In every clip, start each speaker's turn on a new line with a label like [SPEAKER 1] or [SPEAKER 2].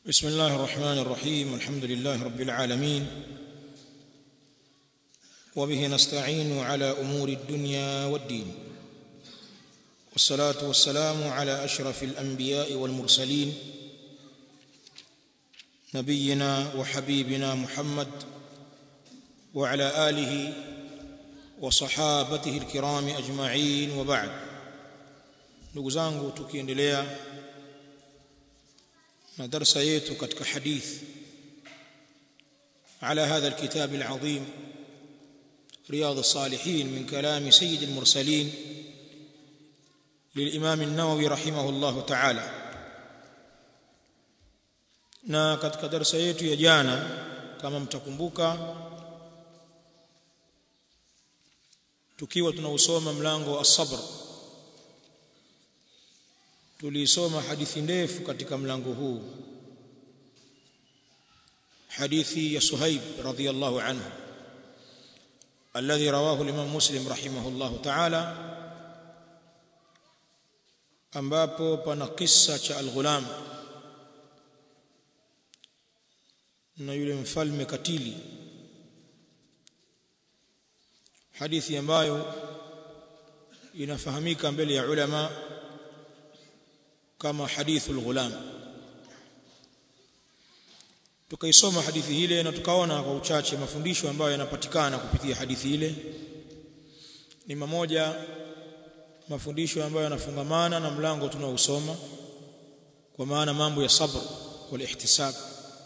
[SPEAKER 1] بسم الله الرحمن الرحيم الحمد لله رب العالمين وبه نستعين على امور الدنيا والدين والصلاه والسلام على اشرف الانبياء والمرسلين نبينا وحبيبنا محمد وعلى اله وصحابته الكرام اجمعين وبعد ndugu zangu tukiendelea na darasa yetu katika hadith على هذا الكتاب العظيم رياض الصالحين من كلام سيد المرسلين للإمام النووي رحمه الله تعالى na katika darasa yetu ya jana kama mtakumbuka tukiwa tunausoma mlango wa as-sabr tulisoma hadithi ndefu katika mlango huu hadithi ya Suhaib radhiyallahu anhu alladhi rawahu al-Imam Muslim rahimahullahu ta'ala ambapo pana kisa cha al-ghulam na yule mfalme katili hadithi ambayo inafahamika mbele ya ulama kama hadithul ghulam tukaisoma hadithi ile na tukaona kwa uchache mafundisho ambayo yanapatikana kupitia hadithi ile ni mamoja mafundisho ambayo yanafungamana na mlango tunaousoma kwa maana mambo ya sabr wal ihtisab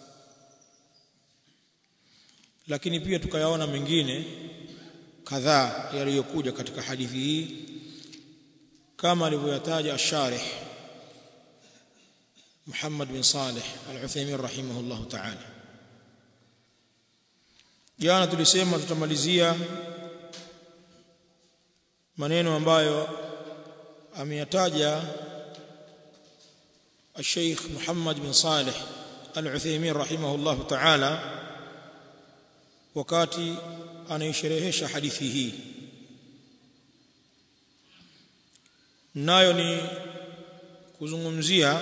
[SPEAKER 1] lakini pia tukayaona mengine kadhaa yaliyokuja katika hadithi hii kama alivyoyataja asharih محمد بن صالح العثيمين رحمه الله تعالى jana tulisema tutamalizia maneno ambayo ameyataja الشيخ محمد بن صالح العثيمين رحمه الله تعالى wakati anaisherehesha hadithi hii nayo ni kuzungumzia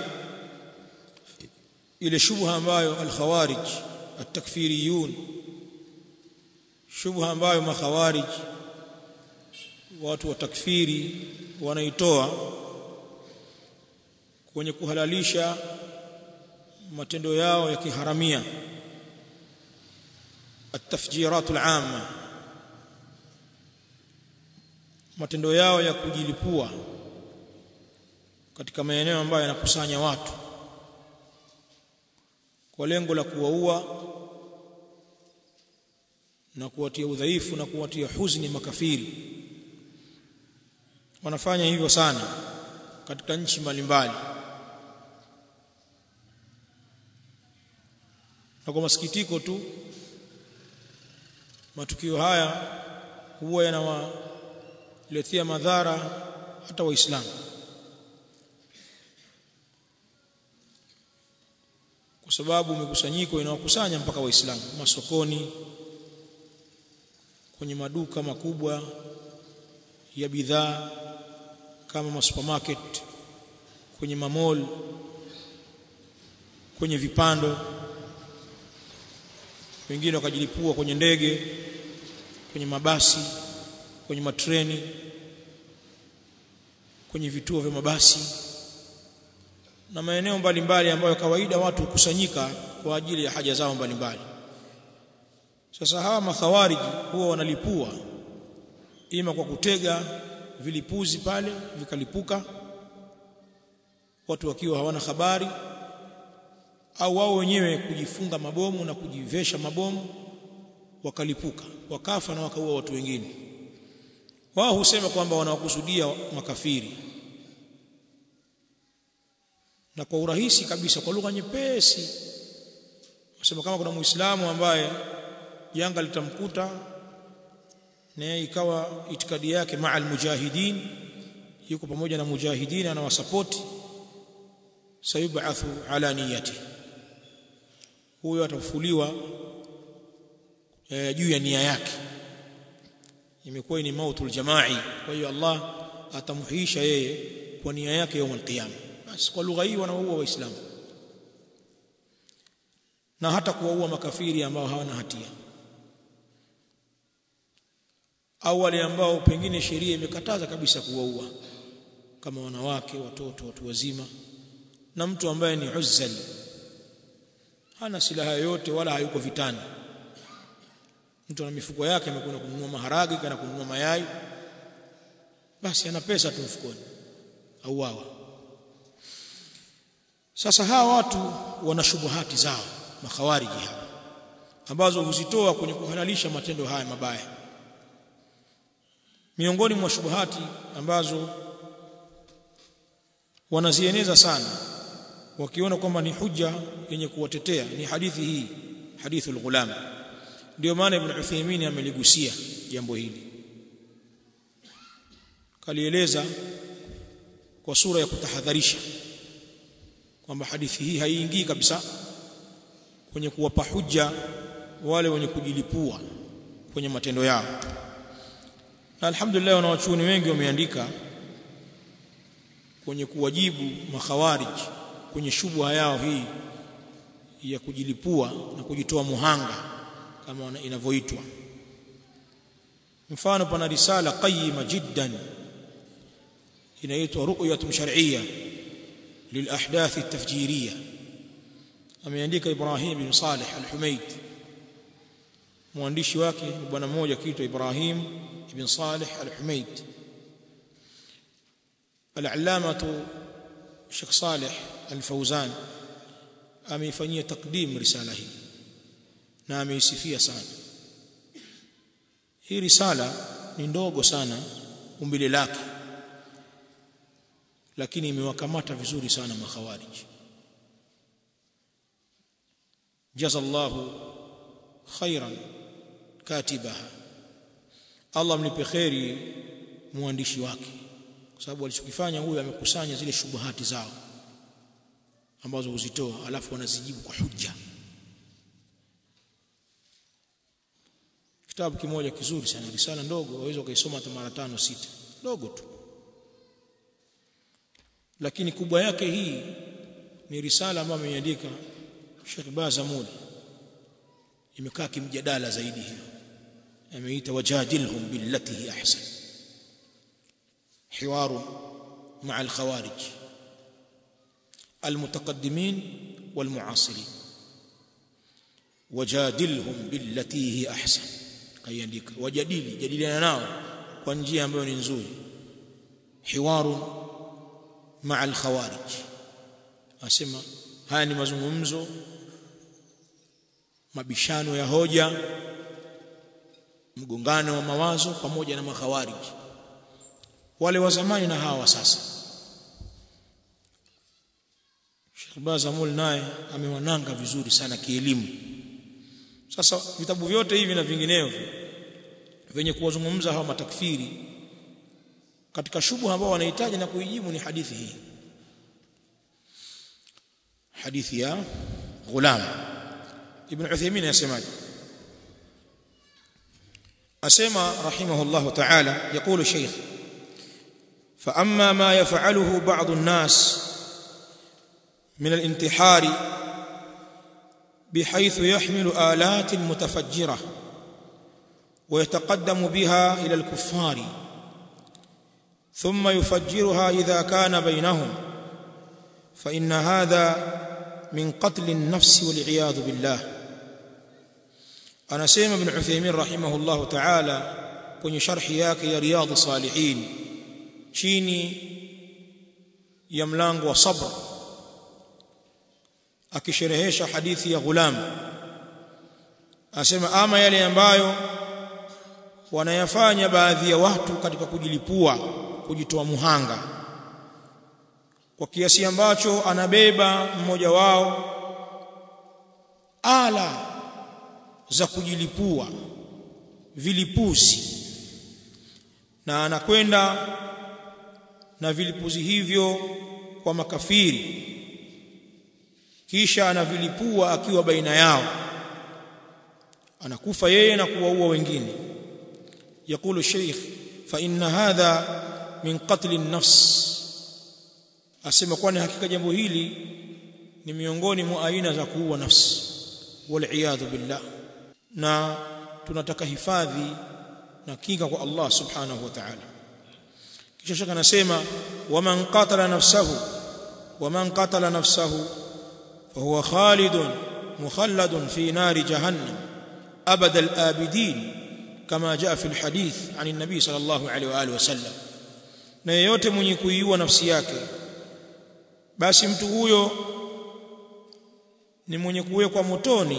[SPEAKER 1] ile shubha ambayo al-khawarij at-takfiriyun shubha ambayo makhawarij watu wa takfiri wanaitoa kwenye kuhalalisha matendo yao ya kiharamia at-tafjirat al-amma matendo yao ya kujilipua katika maeneo ambayo yanakusanya watu kwa lengo la kuwaua na kuwatia udhaifu na kuwatia huzuni makafiri wanafanya hivyo sana katika nchi mbalimbali na kwa masikitiko tu matukio haya huwa yanawaletea madhara hata waislamu kwa sababu mikusanyiko inawakusanya mpaka waislamu masokoni kwenye maduka makubwa ya bidhaa kama masupermarket kwenye mamall kwenye vipando wengine wakajilipua kwenye ndege kwenye mabasi kwenye matreni kwenye vituo vya mabasi na maeneo mbalimbali ambayo kawaida watu hukusanyika kwa ajili ya haja zao mbalimbali sasa hawa makhawariji huwa wanalipua ima kwa kutega vilipuzi pale vikalipuka watu wakiwa hawana habari au wao wenyewe kujifunga mabomu na kujivesha mabomu wakalipuka wakafa na wakaua watu wengine wao husema kwamba wanawakusudia makafiri na kwa urahisi kabisa kwa lugha nyepesi wasema kama kuna muislamu ambaye janga litamkuta na ikawa itikadi yake maa almujahidin yuko pamoja na mujahidin anawasapoti sayubathu ala niyati huyo atafufuliwa e, juu ya nia yake imekuwa ni mautul jamai kwa hiyo Allah atamhuisha yeye kwa nia yake يوم القيامه basi kwa lugha hii wanaua waislamu na hata kuwaua makafiri ambao hawana hatia au wale ambao pengine sheria imekataza kabisa kuwaua kama wanawake watoto watu wazima na mtu ambaye ni uzzal hana silaha yoyote wala hayuko vitani mtu ana mifuko yake amekwenda kununua maharage kana kununua mayai basi ana pesa tu mfukoni au wawa sasa hawa watu wana shubuhati zao makhawariji hawa ambazo huzitoa kwenye kuhalalisha matendo haya mabaya miongoni mwa shubuhati ambazo wanazieneza sana wakiona kwamba ni hujja yenye kuwatetea ni hadithi hii hadithul ghulam ndio maana ibn Uthaymeen ameligusia jambo hili kalieleza kwa sura ya kutahadharisha kwamba hadithi hii haiingii kabisa kwenye kuwapa hujja wale wenye kujilipua kwenye matendo yao na alhamdulillah wanawachuoni wengi wameandika kwenye kuwajibu makhawarij kwenye shubha yao hii ya kujilipua na kujitoa muhanga kama inavyoitwa mfano pana risala qayyima jiddan inaitwa ru'yatun shar'iyya للاحداث التفجيريه ameandika Ibrahim bin Saleh al-Humayd mwandishi wake ni bwana mmoja kiitwa Ibrahim ibn Saleh al-Humayd al-allamatu Sheikh Saleh al-Fawzan ameifanyia takdim risala hii na ameisifia sana hii risala ni ndogo sana umbile lake lakini imewakamata vizuri sana makhawarij jazallahu khairan katibaha Allah mlipe khairi muandishi wake kwa sababu alichokifanya huyu amekusanya zile shubuhati zao ambazo huzitoa alafu wanazijibu kwa hujja kitabu kimoja kizuri sana risala ndogo waweza ukaisoma hata mara tano sita ndogo tu lakini kubwa yake hii ni risala ambayo ameiandika Sheikh Bazamul imekaa kimjadala zaidi hiyo ameita wajadilhum billati hi ahsan حوار مع الخوارج المتقدمين والمعاصرين وجادلهم بالتي هي احسن kaiandika wajadili jadiliana nao kwa njia ambayo ni nzuri hiwaru maa alkhawarij asema haya ni mazungumzo mabishano ya hoja mgongano wa mawazo pamoja na makhawarij wale wa zamani na hawa sasa Sheikh Bazamul naye amewananga vizuri sana kielimu sasa vitabu vyote hivi na vinginevyo venye kuwazungumza hawa matakfiri katika shubu ambao wanahitaji na kuijibu ni hadithi hii hadithi ya ghulam ibn Uthaymeen yasemaje asema rahimahullah ta'ala يقول شيخ فاما ما يفعله بعض الناس من الانتحار بحيث يحمل آلات متفجرة ويتقدم بها إلى الكفار ثم يفجرها إذا كان بينهم فإن هذا من قتل النفس والعياذ بالله أنا سيما بن عثيمين رحمه الله تعالى kwenye sharhi yake ya riyadh salihin chini ya mlango wa sabr akisherehesha hadithi ya ghulam asema ama yale ambayo wanayafanya baadhi ya watu katika kujilipua kujitoa muhanga kwa kiasi ambacho anabeba mmoja wao ala za kujilipua vilipuzi na anakwenda na vilipuzi hivyo kwa makafiri kisha anavilipua akiwa baina yao anakufa yeye na kuwaua wengine yakulu sheikh fa inna hadha min qatl an-nafs asema kwani hakika jambo hili ni miongoni mwa aina za kuua nafsi waliyadhu billah na tunataka hifadhi na kinga kwa Allah subhanahu wa ta'ala kisha shaka anasema waman qatala nafsahu waman qatala nafsahu fahuwa khalidun mukhalladun fi nari jahannam abada al-abidin kama jaa fi al-hadith an an-nabi sallallahu alayhi wa alihi wasallam na yeyote mwenye kuiua nafsi yake basi mtu huyo ni mwenye kuwekwa motoni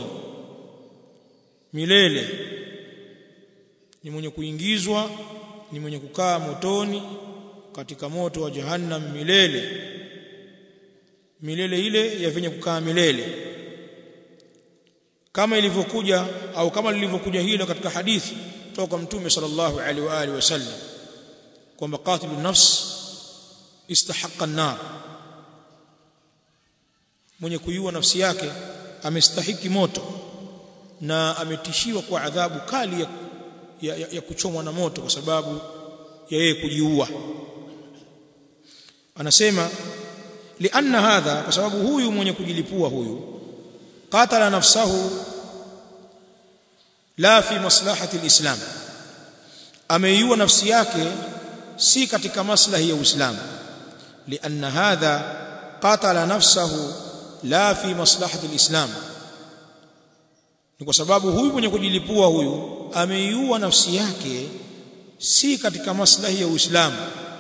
[SPEAKER 1] milele ni mwenye kuingizwa ni mwenye kukaa motoni katika moto wa jahannam milele milele ile ya venye kukaa milele kama ilivyokuja au kama lilivyokuja hilo katika hadithi kutoka mtume sallallahu alaihi wa alihi wasallam kwamba qatilun nafs istahaqqa an-nar mwenye kuiua nafsi yake amestahiki moto na ametishiwa kwa adhabu kali ya, ya, ya, ya kuchomwa na moto kwa sababu ya yeye kujiua anasema lianna hadha kwa sababu huyu mwenye kujilipua huyu qatala nafsahu la fi maslahati alislam ameiua nafsi yake si katika maslahi ya uislamu lianna hadha qatala nafsahu la fi maslahati alislam ni kwa sababu huyu mwenye kujilipua huyu ameiua nafsi yake si katika maslahi ya uislamu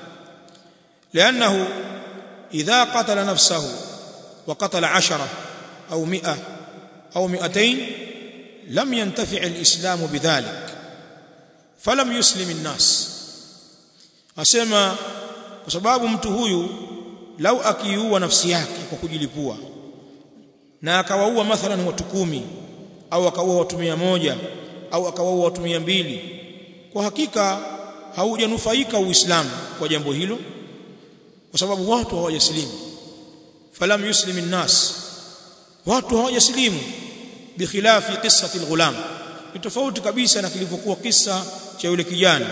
[SPEAKER 1] لانه اذا قتل نفسه وقتل عشرة او مئة او مئتين لم ينتفع الاسلام بذلك فلم يسلم الناس asema kwa sababu mtu huyu lau akiua nafsi yake kwa kujilipua na akawaua mathalan watu kumi au akaua watu mia moja au akawaua watu mia mbili kwa hakika haujanufaika uislamu kwa jambo hilo kwa sababu watu hawajasilimu falam yuslim an-nas watu hawajasilimu bikhilafi qissati al-ghulam ni tofauti kabisa na kilivyokuwa kisa cha yule kijana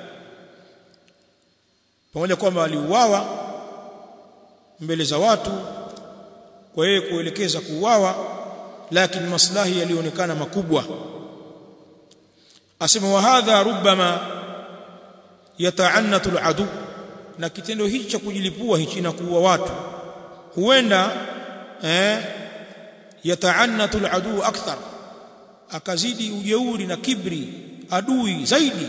[SPEAKER 1] pamoja kwamba aliuawa mbele za watu kwa yeye kuelekeza kuuawa lakini maslahi yalionekana makubwa asema wa hadha rubbama yata'annatu al-adu na kitendo hichi cha kujilipua hichi na kuua watu huenda eh yataannatu aladu akthar akazidi ujeuri na kibri adui zaidi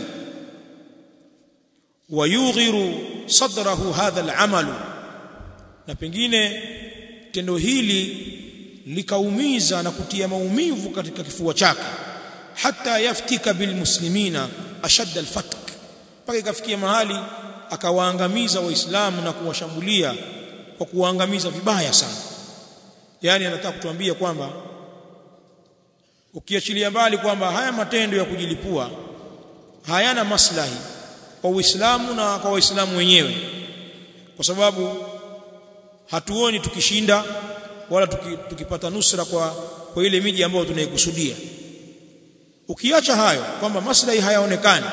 [SPEAKER 1] wayughiru sadrahu hadha al'amal na pengine tendo hili likaumiza na kutia maumivu katika kifua chake hata yaftika bilmuslimina ashadda alfatk mpaka ikafikia mahali akawaangamiza waislamu na kuwashambulia kwa kuwaangamiza vibaya sana yani anataka kutuambia kwamba ukiachilia mbali kwamba haya matendo ya kujilipua hayana maslahi kwa Uislamu na kwa Waislamu wenyewe kwa sababu hatuoni tukishinda wala tuki, tukipata nusra kwa kwa ile miji ambayo tunaikusudia ukiacha hayo kwamba maslahi hayaonekani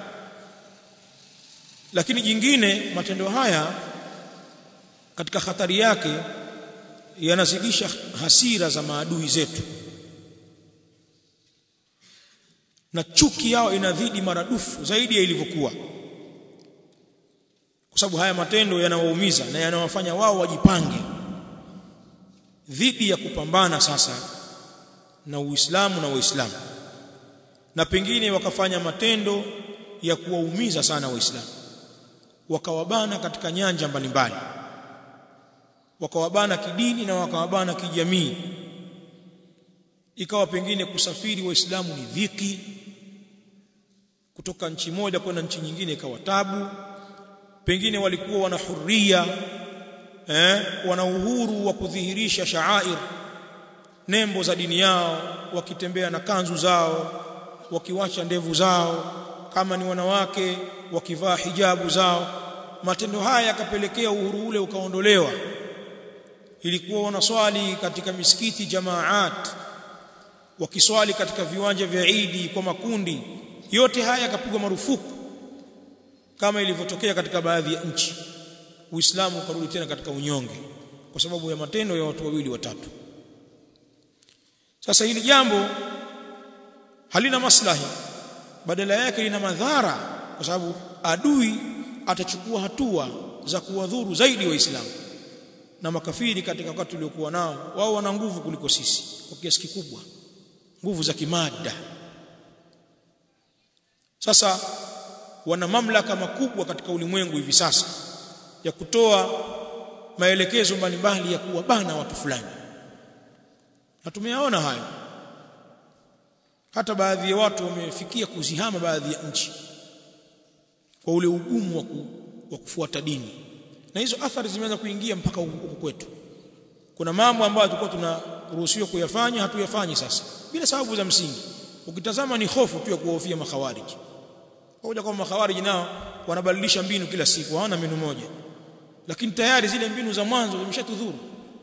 [SPEAKER 1] lakini jingine matendo haya katika hatari yake yanazidisha hasira za maadui zetu na chuki yao inadhidi maradufu zaidi ya ilivyokuwa kwa sababu haya matendo yanawaumiza na yanawafanya wao wajipange dhidi ya kupambana sasa na Uislamu na Waislamu na pengine wakafanya matendo ya kuwaumiza sana Waislamu wakawabana katika nyanja mbalimbali wakawabana kidini na wakawabana kijamii ikawa pengine kusafiri waislamu ni dhiki kutoka nchi moja kwenda nchi nyingine ikawa tabu pengine walikuwa wana huria eh wana uhuru wa kudhihirisha shaair nembo za dini yao wakitembea na kanzu zao wakiwacha ndevu zao kama ni wanawake wakivaa hijabu zao matendo haya yakapelekea uhuru ule ukaondolewa ilikuwa wanaswali katika misikiti jamaat wakiswali katika viwanja vya Idi kwa makundi yote haya yakapigwa marufuku kama ilivyotokea katika baadhi ya nchi Uislamu ukarudi tena katika unyonge kwa sababu ya matendo ya watu wawili watatu sasa hili jambo halina maslahi badala yake lina madhara kwa sababu adui atachukua hatua za kuwadhuru zaidi waislamu na makafiri katika wakati uliokuwa nao wao wana nguvu kuliko sisi kwa kiasi kikubwa nguvu za kimada sasa wana mamlaka makubwa katika ulimwengu hivi sasa ya kutoa maelekezo mbalimbali ya kuwabana watu fulani na tumeyaona hayo hata baadhi ya watu wamefikia kuzihama baadhi ya nchi kwa ule ugumu wa, ku, wa kufuata dini na hizo athari zimeanza kuingia mpaka huku kwetu kuna mambo ambayo tulikuwa tunaruhusiwa kuyafanya hatuyafanyi sasa bila sababu za msingi ukitazama ni hofu tu ya kuhofia makhawariji hoja kwamba makhawariji nao wanabadilisha mbinu kila siku hawana mbinu moja lakini tayari zile mbinu za mwanzo zimeshatudhuru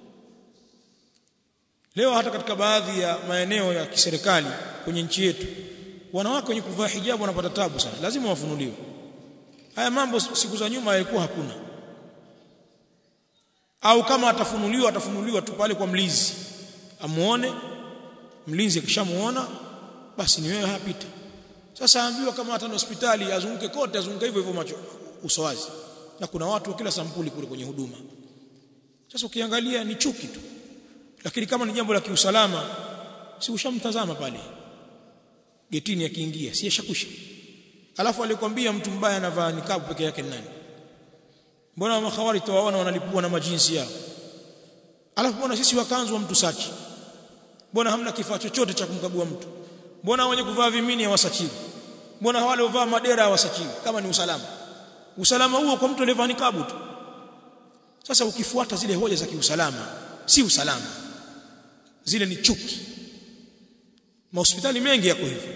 [SPEAKER 1] leo hata katika baadhi ya maeneo ya kiserikali kwenye nchi yetu wanawake wenye kuvaa hijabu wanapata tabu sana lazima wafunuliwe haya mambo siku za nyuma yalikuwa hakuna au kama atafunuliwa atafunuliwa tu pale kwa mlinzi amuone mlinzi akishamuona basi ni wewe hapita sasa ambiwa kama hata hospitali azunguke kote azunguke hivyo hivyo macho uso wazi na kuna watu wa kila sampuli kule kwenye huduma sasa ukiangalia ni chuki tu lakini kama ni jambo la kiusalama si ushamtazama pale getini akiingia si yashakusha alafu alikwambia mtu mbaya anavaa nikabu peke yake nani mbona makhawari tawaona wanalipua na majinsi yao alafu mbona sisi wakanzu wa mtu sachi mbona hamna kifaa chochote cha kumkagua mtu mbona wenye kuvaa vimini hawasachiwi mbona wale wavaa madera hawasachiwi kama ni usalama usalama huo kwa mtu aliyevaa nikabu tu sasa ukifuata zile hoja za kiusalama si usalama zile ni chuki mahospitali mengi yako hivyo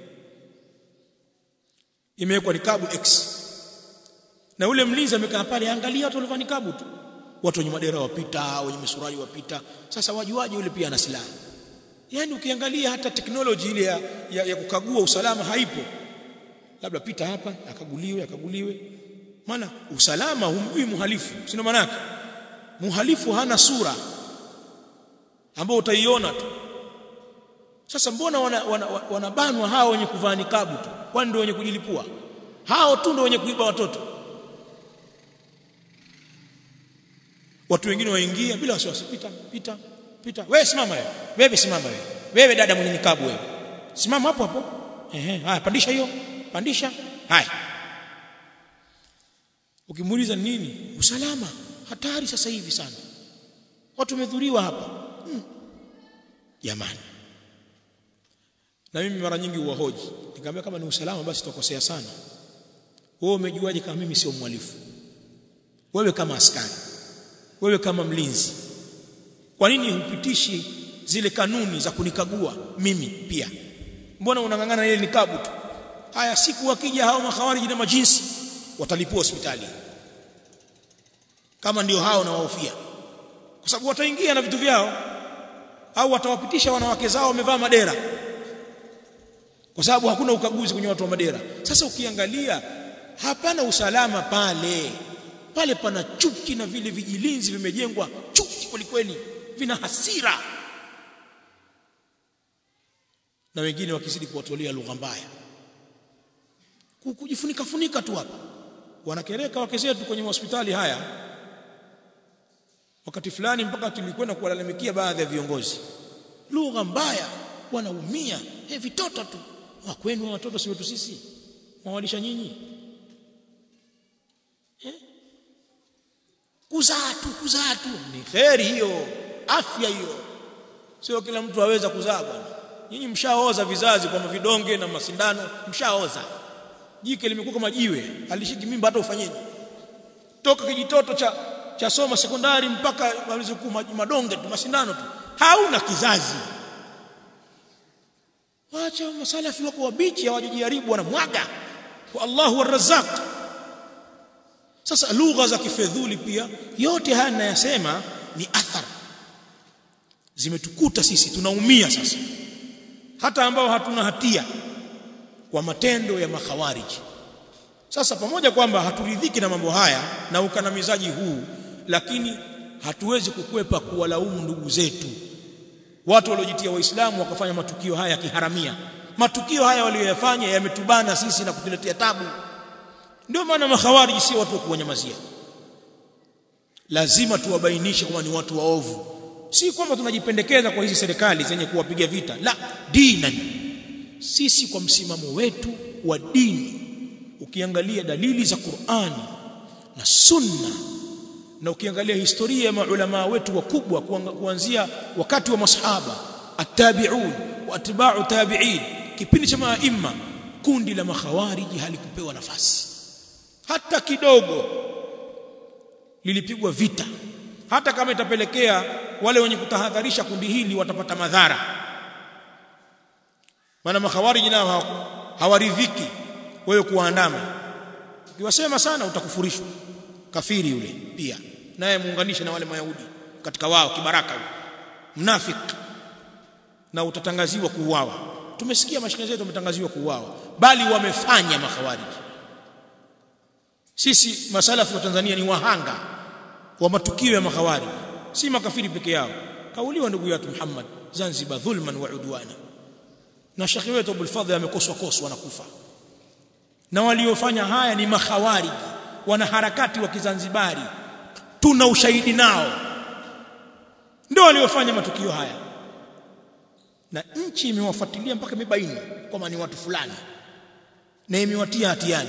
[SPEAKER 1] imewekwa nikabu X na ule mlinzi amekaa pale angalia watu waliovaa nikabu tu watu wenye madera wapita wenye misurari wapita sasa wajuaje yule pia ana silaha yani ukiangalia hata teknoloji ile ya, ya, ya kukagua usalama haipo labda pita hapa akaguliwe akaguliwe maana usalama humjui muhalifu sio maana yake muhalifu hana sura ambao utaiona tu sasa mbona wanabanwa wana, wana, wana hao wenye kuvaa nikabu tu kwani ndio wenye kujilipua hao tu ndio wenye kuiba watoto watu wengine waingia bila wasiwasi pita pita pita wewe simama wewe wewe simama wewe wewe dada mwenye nikabu wewe simama hapo hapo ehe haya pandisha hiyo pandisha haya ukimuuliza nini usalama hatari sasa hivi sana watu wamedhuriwa hapa jamani hmm. na mimi mara nyingi huwahoji nikamwambia kama ni usalama basi tutakosea sana wewe umejuaje kama mimi sio mhalifu wewe kama askari wewe kama mlinzi kwa nini hupitishi zile kanuni za kunikagua mimi pia mbona unang'ang'ana ile nikabu tu haya siku wakija hao makhawariji na majinsi watalipua hospitali kama ndio hao na wahofia kwa sababu wataingia na vitu vyao au watawapitisha wanawake zao wamevaa madera kwa sababu hakuna ukaguzi kwenye watu wa madera sasa ukiangalia hapana usalama pale pale pana chuki na vile vijilinzi vimejengwa chuki kwelikweli vina hasira na wengine wakizidi kuwatolea lugha mbaya kujifunika funika tu hapa wanakereka wake zetu kwenye hospitali haya wakati fulani mpaka tulikwenda kuwalalamikia baadhi ya viongozi lugha mbaya wanaumia hey, vitoto tu wa kwenu watoto si wetu sisi mwawalisha nyinyi eh? kuzaa tu kuzaa tu ni kheri hiyo afya hiyo sio kila mtu aweza kuzaa bwana nyinyi mshaoza vizazi kwa vidonge na masindano mshaoza jike limekuwa kama jiwe alishiki mimba hata ufanyeje toka kijitoto cha cha soma sekondari mpaka malizo madonge tu masindano tu hauna kizazi wacha masalafi wako wabichi hawajijaribu wanamwaga kwa Allahu arrazzaq sasa lugha za kifedhuli pia yote haya ninayasema ni athar zimetukuta sisi tunaumia sasa hata ambao hatuna hatia kwa matendo ya makhawariji sasa pamoja kwamba haturidhiki na mambo haya na ukandamizaji huu lakini hatuwezi kukwepa kuwalaumu ndugu zetu watu waliojitia waislamu wakafanya matukio haya kiharamia matukio haya walioyafanya yametubana sisi na kutuletea tabu ndio maana makhawariji si watu wa kuwanyamazia lazima tuwabainishe kwamba ni watu waovu si kwamba tunajipendekeza kwa hizi serikali zenye kuwapiga vita la dinan sisi kwa msimamo wetu wa dini ukiangalia dalili za Qur'ani na Sunna na ukiangalia historia ya maulama wetu wakubwa kuanzia wakati wa masahaba at-tabi'un wa atba'u tabi'in kipindi cha maimma kundi la makhawariji halikupewa nafasi hata kidogo lilipigwa vita hata kama itapelekea wale wenye kutahadharisha kundi hili watapata madhara maana makhawariji nao hawaridhiki wewe kuandama ukiwasema sana utakufurishwa kafiri yule pia naye muunganishe na wale mayahudi katika wao kibaraka yule mnafik na utatangaziwa kuuawa tumesikia mashine zetu wametangaziwa kuuawa bali wamefanya makhawariji sisi masalafu wa Tanzania ni wahanga wa matukio ya makhawariji si makafiri peke yao kauliwa ndugu yetu Muhammad Zanzibar dhulman wa udwana na shekhi wetu Abul Fadhl amekoswa koswa na kufa na waliofanya haya ni makhawariji wana harakati wa kizanzibari tuna ushahidi nao ndio waliofanya matukio haya na nchi imewafuatilia mpaka imebaini kwamba ni watu fulani na imewatia hatiani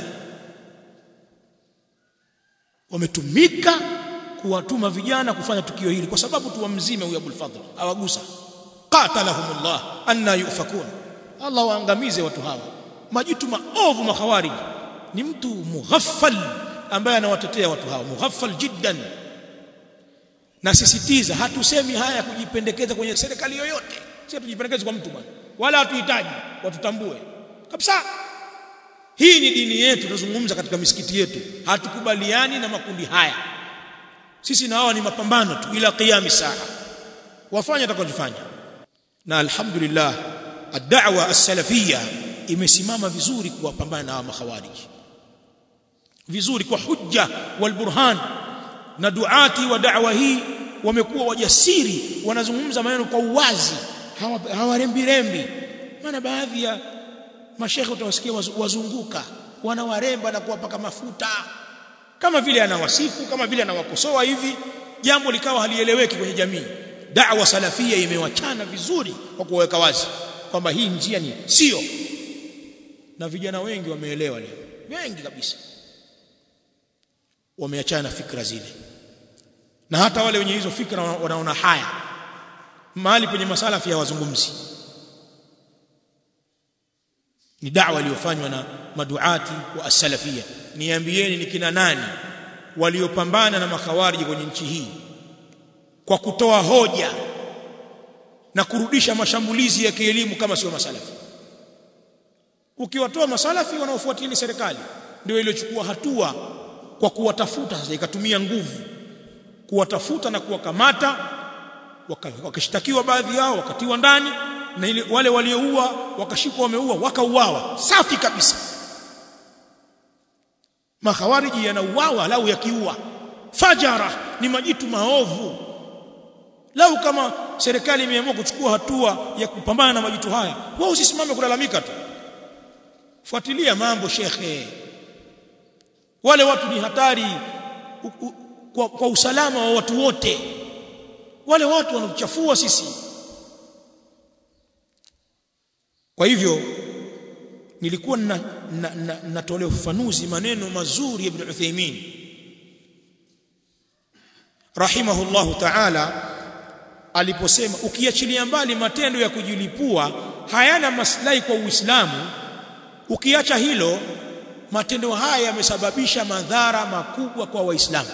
[SPEAKER 1] wametumika kuwatuma vijana kufanya tukio hili kwa sababu tu wamzime huyu Abul Fadhl awagusa qatalahumullah anna yufakun Allah waangamize watu hawa majitu maovu makhawariji ni mtu mughaffal ambaye anawatetea watu hawa mughaffal jiddan na sisitiza hatusemi haya kujipendekeza kwenye serikali yoyote si tujipendekeze kwa mtu bwana wala hatuhitaji watutambue kabisa hii ni dini yetu tunazungumza katika misikiti yetu hatukubaliani na makundi haya sisi na hawa ni mapambano tu ila qiyami saa wafanye atakachofanya na alhamdulillah ad-da'wa as-salafiyya imesimama vizuri kuwapambana na hawa makhawariji vizuri kwa hujja wal burhan na duati wa da'wa hii wamekuwa wajasiri wanazungumza maneno kwa uwazi hawarembi rembi maana baadhi ya mashekhe utawasikia wazunguka wanawaremba na kuwapaka mafuta kama vile anawasifu kama vile anawakosoa hivi jambo likawa halieleweki kwenye jamii da'wa salafia imewachana vizuri kwa kuweka wazi kwamba hii njia ni sio na vijana wengi wameelewa leo wengi kabisa wameachana fikra zile na hata wale wenye hizo fikra wanaona haya mahali penye masalafi ya wazungumzi ni da'wa iliyofanywa na maduati wa as-salafia niambieni ni kina nani waliopambana na makhawariji kwenye nchi hii kwa kutoa hoja na kurudisha mashambulizi ya kielimu kama sio masalafi ukiwatoa masalafi wanaofuatilia serikali ndio iliyochukua hatua kwa kuwatafuta sasa ikatumia nguvu kuwatafuta na kuwakamata wakashtakiwa baadhi yao wakatiwa ndani na ile wale walioua wakashikwa wameua wakauawa safi kabisa makhawariji yanauawa lau yakiua fajara ni majitu maovu lau kama serikali imeamua kuchukua hatua ya kupambana na majitu haya wao usisimame kulalamika tu fuatilia mambo shekhe wale watu ni hatari u, u, kwa, kwa usalama wa watu wote wale watu wanachafua sisi kwa hivyo nilikuwa natolea ufafanuzi maneno mazuri ya Ibn Uthaymeen rahimahullahu ta'ala aliposema ukiachilia mbali matendo ya kujilipua hayana maslahi kwa Uislamu ukiacha hilo matendo haya yamesababisha madhara makubwa kwa waislamu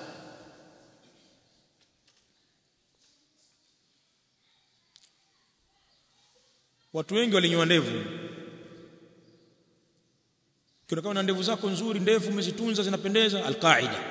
[SPEAKER 1] watu wengi walinyoa ndevu kionekana na ndevu zako nzuri ndevu umezitunza zinapendeza alqaida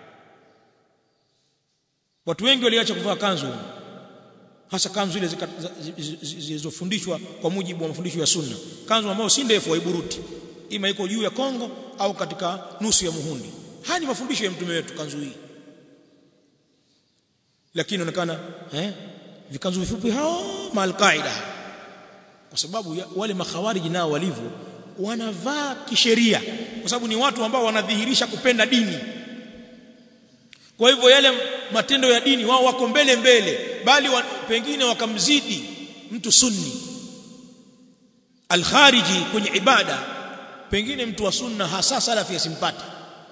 [SPEAKER 1] watu wengi waliacha kuvaa kanzu hasa kanzu ile zilizofundishwa kwa mujibu wa mafundisho ya sunna kanzu ambayo si ndefu waiburuti ima iko juu ya kongo au katika nusu ya muhundi haya ni mafundisho ya mtume wetu kanzu hii lakini inaonekana eh vikanzu vifupi hao maalqaida kwa sababu ya, wale makhawariji nao walivyo wanavaa kisheria kwa sababu ni watu ambao wanadhihirisha kupenda dini kwa hivyo yale matendo ya dini wao wako mbele mbele bali wa, pengine wakamzidi mtu sunni alkhariji kwenye ibada pengine mtu wa sunna hasa salafi asimpate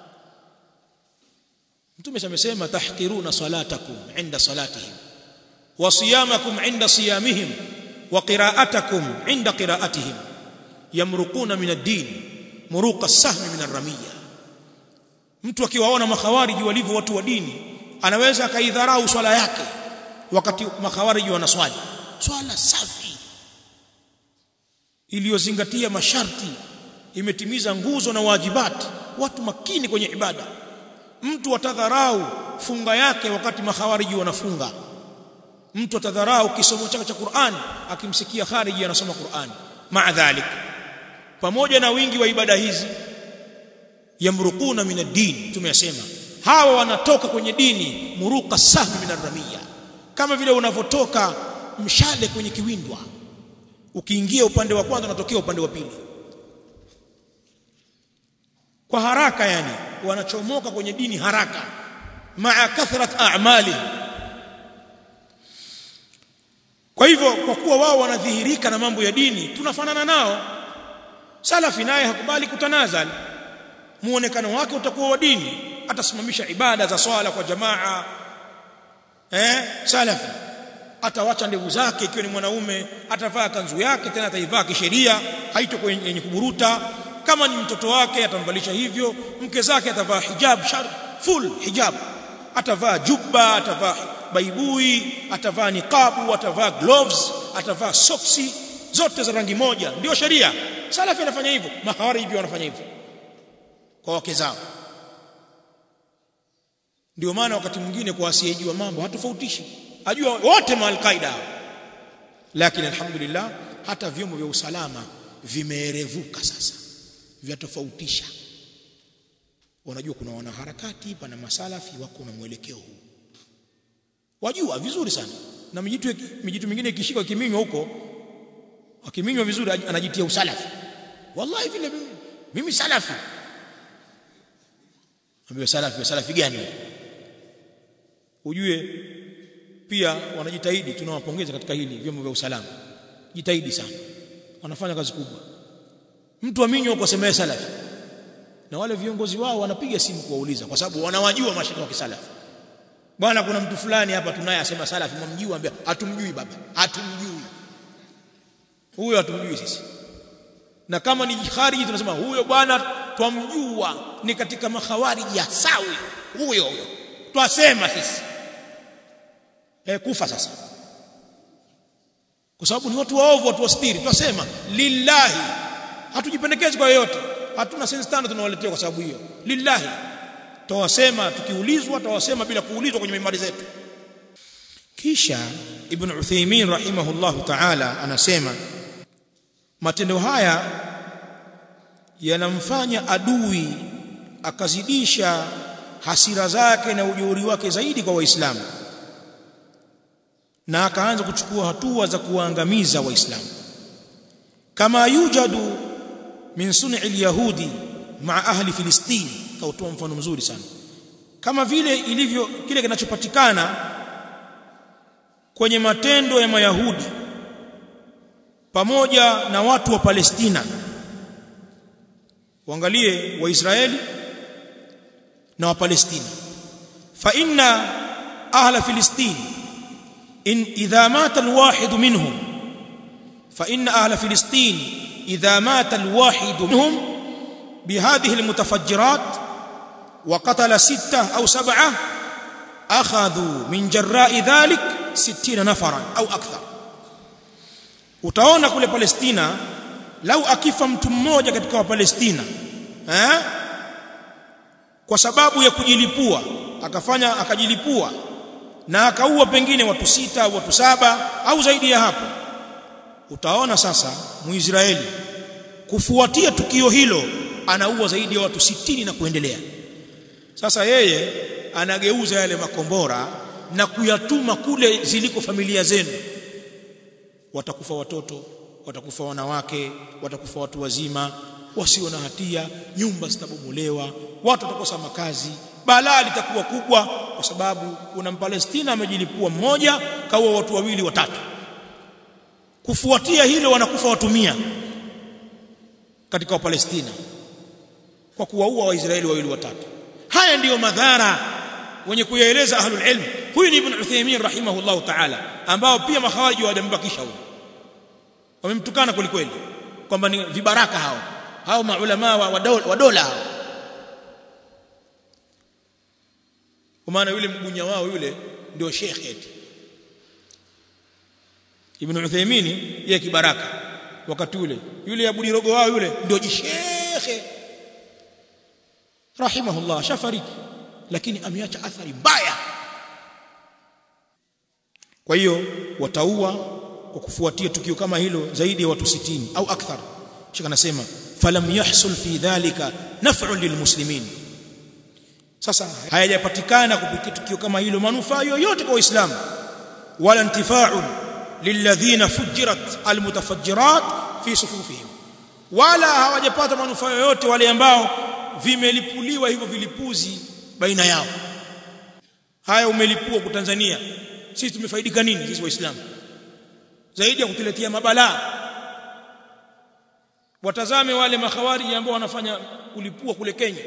[SPEAKER 1] mtume amesema tahqiruna salatakum inda salatihim wa siyamakum inda siyamihim wa qira'atakum inda qira'atihim yamruquna min ad-din muruqa as-sahm min ar-ramiyya mtu akiwaona makhawariji walivyo watu wa dini anaweza akaidharau swala yake wakati makhawariji wanaswali swala safi iliyozingatia masharti imetimiza nguzo na wajibati watu makini kwenye ibada mtu atadharau funga yake wakati makhawariji wanafunga mtu atadharau kisomo chake cha Qur'an akimsikia khariji anasoma Qur'an maa dhalik pamoja na wingi wa ibada hizi yamruquna min ad-din tumeyasema hawa wanatoka kwenye dini muruqa sahmi min ar-ramiyya kama vile unavotoka mshale kwenye kiwindwa ukiingia upande wa kwanza unatokea upande wa pili kwa haraka yani wanachomoka kwenye dini haraka maa kathrat a'mali kwa hivyo kwa kuwa wao wanadhihirika na mambo ya dini tunafanana nao salafi naye hakubali kutanazal muonekano wake utakuwa wa dini atasimamisha ibada za swala kwa jamaa eh salafi atawacha ndevu zake ikiwa ni mwanaume atavaa kanzu yake tena ataivaa kisheria haitokuwa yenye kuburuta kama ni mtoto wake atamvalisha hivyo mke zake atavaa hijab shar full hijab atavaa jubba atavaa baibui atavaa niqabu atavaa gloves atavaa soksi zote za rangi moja ndio sheria salafi anafanya hivyo mahawari hivyo wanafanya hivyo kwa wake zao ndio maana wakati mwingine kwa asiyejua mambo hatofautishi ajua wote maalqaida lakini alhamdulillah hata vyombo vya usalama vimeerevuka sasa vyatofautisha wanajua kuna wanaharakati pana masalafi wako na mwelekeo huu wajua vizuri sana na mijitu mijitu mingine ikishika kiminywa huko akiminywa vizuri anajitia usalafi wallahi vile mimi, mimi salafi ambaye salafi salafi gani ujue pia wanajitahidi tunawapongeza katika hili vyombo vya usalama jitahidi sana wanafanya kazi kubwa mtu aminyo kwa semea salafi na wale viongozi wao wanapiga simu kuwauliza kwa sababu wanawajua mashaka wa kisalafi bwana kuna mtu fulani hapa tunaye asema salafi mwamjui ambia hatumjui baba hatumjui huyo hatumjui sisi na kama ni khariji tunasema huyo bwana twamjua ni katika makhawariji ya sawi huyo huyo twasema sisi e, kufa sasa kwa sababu ni watu waovu watu wastiri twasema lillahi hatujipendekezi kwa yoyote hatuna sense tano tunawaletea kwa sababu hiyo lillahi tawasema tukiulizwa tawasema bila kuulizwa kwenye mimbari zetu kisha ibn Uthaymeen rahimahullahu ta'ala anasema matendo haya yanamfanya adui akazidisha hasira zake na ujeuri wake zaidi kwa waislamu na akaanza kuchukua hatua za kuwaangamiza waislamu kama yujadu min sun'i al-yahudi ma'a ahli filistin kautoa mfano mzuri sana kama vile ilivyo kile kinachopatikana kwenye matendo ya mayahudi pamoja na watu wa Palestina waangalie waisraeli na wa Palestina fa inna ahla filistin in idha mata alwahid minhum fa inna ahla filistin idha mata alwahid minhum بهذه المتفجرات وقتل ستة أو سبعة أخذوا من جراء ذلك ستين نفرا أو أكثر utaona kule Palestina lau akifa mtu mmoja katika wa Palestina eh kwa sababu ya kujilipua akafanya akajilipua na akaua pengine watu sita au watu saba au zaidi ya hapo utaona sasa muisraeli kufuatia tukio hilo anaua zaidi ya watu sitini na kuendelea sasa yeye anageuza yale makombora na kuyatuma kule ziliko familia zenu watakufa watoto watakufa wanawake watakufa watu wazima wasio na hatia nyumba zitabomolewa watu watakosa makazi balaa litakuwa kubwa kwa sababu kuna mpalestina amejilipua mmoja kaua watu wawili watatu kufuatia hilo wanakufa watu mia katika wapalestina kwa kuwaua waisraeli wawili watatu haya ndiyo madhara wenye kuyaeleza ahlul ilm huyu ni ibn Uthaymeen rahimahullahu ta'ala ambao pia makhawaji wajambakisha huyu wamemtukana kwelikweli kwamba ni vibaraka hao hao maulama wa, wa, dola, wa dola hao kwa maana yule mgunya wao yule ndio sheikh eti ibn Uthaymeen yeye kibaraka wakati ule yule Abu Dirogo wao yule ndio jishekhe rahimahullah shafariki lakini ameacha athari mbaya kwa hiyo wataua kwa kufuatia tukio kama hilo zaidi ya watu 60 au akthar shika anasema falam yahsul fi dhalika naf'un lilmuslimin sasa hayajapatikana kupitia tukio kama hilo manufaa yoyote kwa waislamu wala intifa'un lilladhina fujirat almutafajjirat fi sufufihim wala hawajapata manufaa yoyote wale ambao vimelipuliwa hivyo vilipuzi baina yao haya umelipua kwa Tanzania sisi tumefaidika nini sisi waislamu zaidi ya kutuletea mabalaa watazame wale makhawariji ambao wanafanya kulipua kule Kenya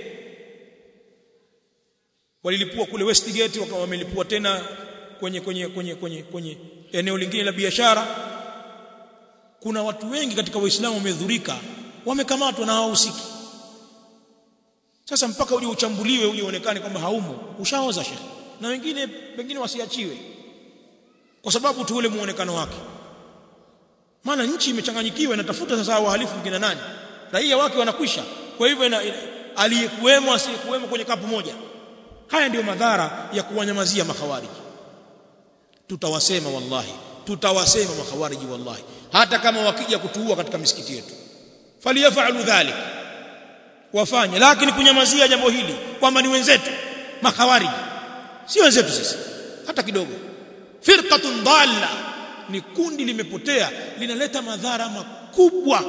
[SPEAKER 1] walilipua kule Westgate wakawa wamelipua tena kwenye kwenye kwenye kwenye kwenye eneo lingine la biashara kuna watu wengi katika waislamu wamedhurika wamekamatwa na hawahusiki sasa mpaka uje uchambuliwe uje uonekane kwamba haumo ushaoza shekhi na wengine pengine wasiachiwe kwa sababu tu ule muonekano wake maana nchi imechanganyikiwa inatafuta sasa wahalifu kina nani raia wake wanakwisha kwa hivyo aliyekuwemo asiyekuwemo kwenye kapu moja haya ndiyo madhara ya kuwanyamazia makhawariji tutawasema wallahi tutawasema makhawariji wallahi hata kama wakija kutuua katika misikiti yetu faliyafalu dhalik wafanye lakini kunyamazia jambo hili kwamba ni wenzetu makhawariji si wenzetu sisi hata kidogo firqatun dalla ni kundi limepotea linaleta madhara makubwa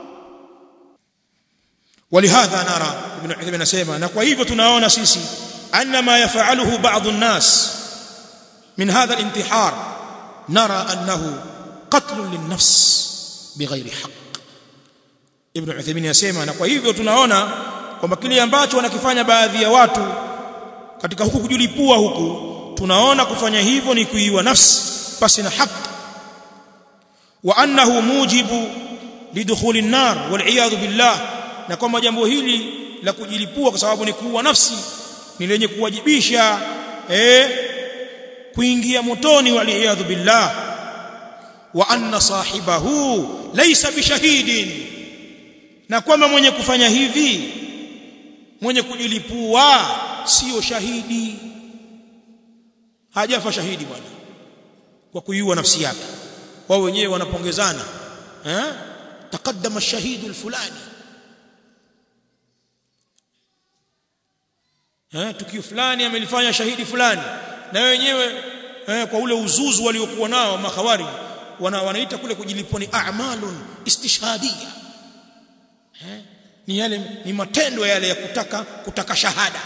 [SPEAKER 1] ولهذا نرى ابن عثيمين anasema na kwa hivyo tunaona sisi anna ma yafaluhu ba'd an-nas min hadha al-intihar nara annahu qatl lin-nafs bighayri haqq ibn Uthaymeen yasema na kwa hivyo tunaona kwamba kile ambacho wanakifanya baadhi ya watu katika huku kujulipua huku tunaona kufanya hivyo ni kuiwa nafsi pasi na haki wa annahu mujibu lidukhuli an-nar wal billah na kwamba jambo hili la kujilipua kwa sababu ni kuua nafsi ni lenye kuwajibisha eh kuingia motoni wal billah wa anna sahibahu laysa bishahidin na kwamba mwenye kufanya hivi mwenye kujilipua sio shahidi hajafa shahidi bwana kwa kuiua nafsi yake wao wenyewe wanapongezana eh taqaddama ash-shahidu al-fulani eh tukio fulani amelifanya shahidi fulani na wenyewe eh, kwa ule uzuzu waliokuwa nao makhawari wana, wanaita kule kujilipua ni a'malun istishhadia eh ni yale ni matendo yale ya kutaka kutaka shahada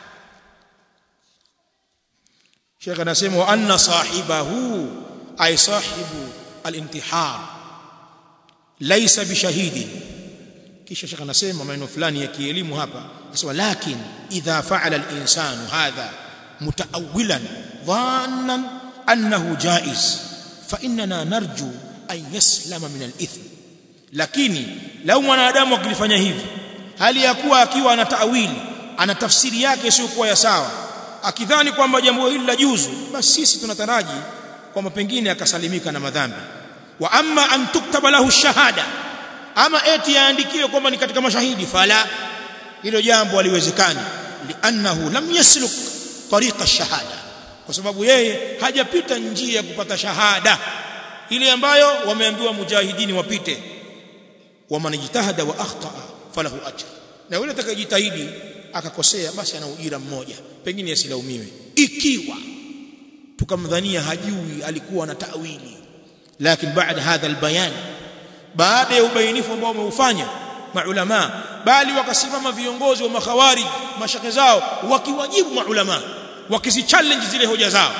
[SPEAKER 1] Sheikh anasema wa anna sahibahu ay sahibu al-intihar laysa bishahidi kisha Sheikh anasema maneno fulani ya kielimu hapa anasema lakin idha fa'ala al-insanu hadha mutaawilan dhannan annahu jaiz fa inna narju an yaslama min al-ithm lakini lau mwanadamu akilifanya hivi hali ya kuwa akiwa ana taawili ana tafsiri yake isiyokuwa ya sawa akidhani kwamba jambo hili la juzu basi sisi tunataraji kwamba pengine akasalimika na madhambi wa amma an tuktaba lahu shahada ama eti yaandikiwe kwamba ni katika mashahidi fala hilo jambo haliwezekani liannahu lam yasluk tariqa shahada kwa sababu yeye hajapita njia ya kupata shahada ile ambayo wameambiwa mujahidini wapite waman jitahada wa akhtaa falahu ajr na yule atakayejitahidi akakosea basi ana ujira mmoja pengine asilaumiwe ikiwa tukamdhania hajui alikuwa na tawili lakini baada hadha albayan baada ya ubainifu ambao wameufanya maulama bali wakasimama viongozi wa makhawarij mashake zao wakiwajibu maulama wakizichallenge zile hoja zao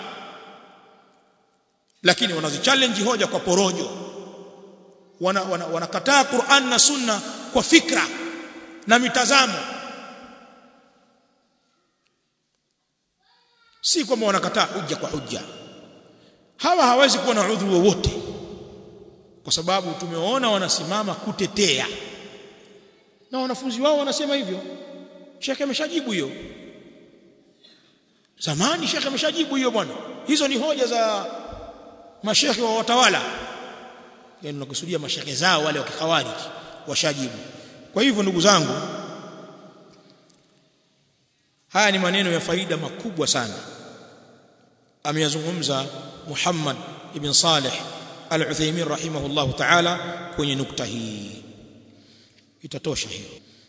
[SPEAKER 1] lakini wanazichallenge hoja kwa porojo wanakataa wana, wana Qur'an na Sunna kwa fikra na mitazamo si kwamba wanakataa hujja kwa hujja hawa hawezi kuwa na udhuru wowote kwa sababu tumeona wanasimama kutetea na wanafunzi wao wanasema hivyo shekhe ameshajibu hiyo zamani shekhe ameshajibu hiyo bwana hizo ni hoja za mashekhe wa watawala yani nakusudia mashekhe zao wale wa kikhawarij washajibu kwa hivyo ndugu zangu haya ni maneno ya faida makubwa sana ameyazungumza Muhammad ibn Saleh Al-Uthaymeen rahimahullahu ta'ala kwenye nukta hii itatosha hiyo